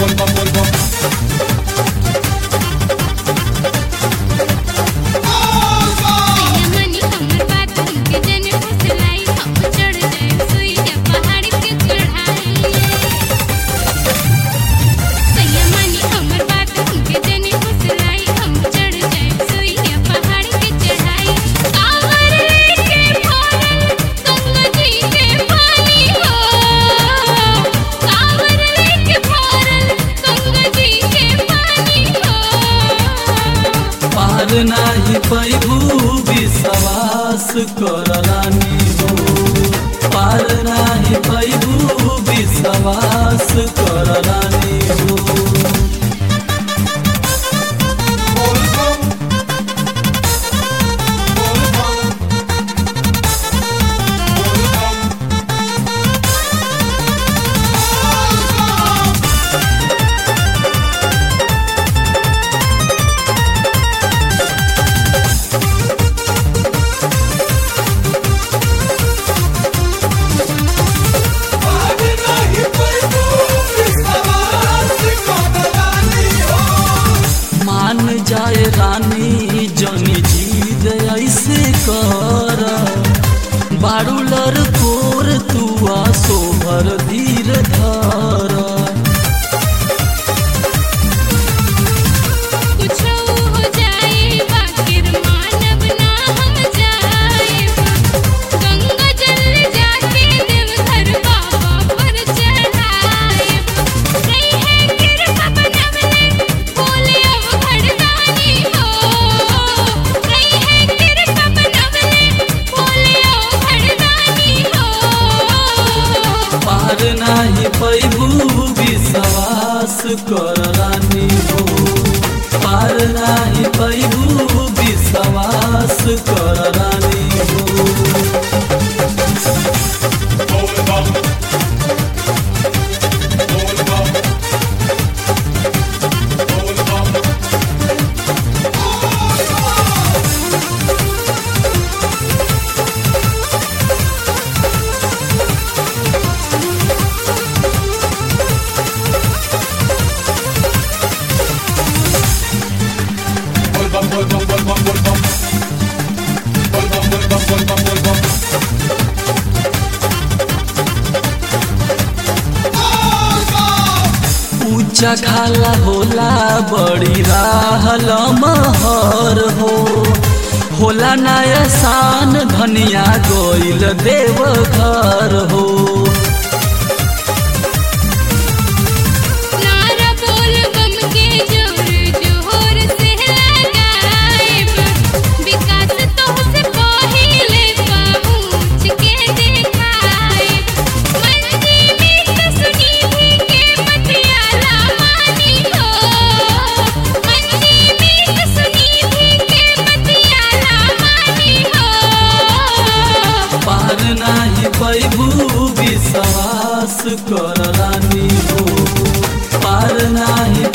मनी हमर बात के जन फुसलाई हम चढ़ जाए सुइया पहाड़ के चढ़ाई सैया मनी हमर बात के जन फुसलाई हम चढ़ जाए सुइया पहाड़ के चढ़ाई कावर लेके भरल गंगा जी के पानी हो कावर लेके भरल गंगा जी के पानी हो पार नाही पैभू विश्वास करलानी हो पार नाही पैभू विश्वास करलानी हो मान जाए रानी जनी जीद ऐसे कर बारू लर कोर तुआ सोभर धीर धर कुछ हो जाए बाकिर मानव ना हम जाए गंगा जल जाके देवघर बाबा पर चढ़ाए रही है कृपा बनवले बोले अब घड़दानी हो रही है कृपा बनवले बोले अब घड़दानी हो पार नाही पैभू विश्वास करलानी हो पार नाही पैभू विश्वास करलानी हो ऊंचा खाला होला बड़ी राहल महर हो होला नायसान धनिया गोइल देव घर हो नारा बोल बम के जोर जोर से लगाएब विकास तोहसे पहिले पहुँच के देखाएब मंजी में तो सुनी भी के पटियाला मानी हो मंजी में तो सुनी भी के पटियाला मानी हो पार नाही पैभू विश्वास करलानी हो पार नाही